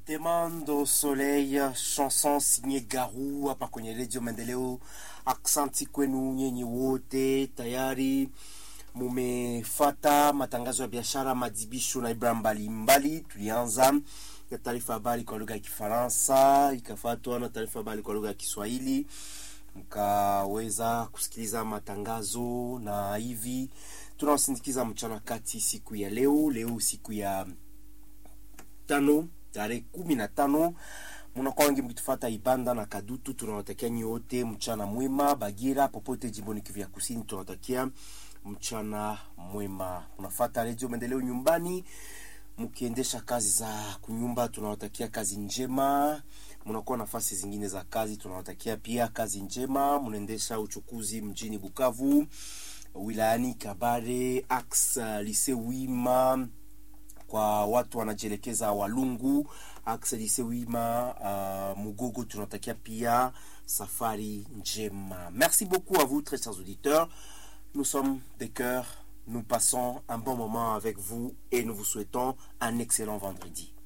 Demando Soleil, chanson signée Garou hapa kwenye redio Maendeleo. Aksanti kwenu nyenye wote, tayari mumefata matangazo ya biashara, madibisho na ibra mbalimbali. Tulianza na taarifa habari kwa lugha ya Kifaransa, ikafuatwa na taarifa habari kwa lugha ya Kiswahili, mkaweza kusikiliza matangazo na hivi tunawasindikiza mchana kati siku ya leo. Leo siku ya tano tarehe kumi na tano munakuwa wengi mkitufata Ibanda na Kadutu. Tunawatakia nyote mchana mwema. Bagira popote jimboni Kivu ya Kusini tunawatakia mchana mwema. Unafata redio Maendeleo nyumbani mkiendesha kazi za kunyumba, tunawatakia kazi njema. Mnakuwa nafasi zingine za kazi, tunawatakia pia kazi njema. Mnaendesha uchukuzi mjini Bukavu, wilayani Kabare, Ax Lise Wima kwa watu wanajielekeza Walungu Akselise Wima uh, Mugogo, tunatakia pia safari njema. Merci beaucoup à vous très chers auditeurs. Nous sommes des cœurs, nous passons un bon moment avec vous et nous vous souhaitons un excellent vendredi.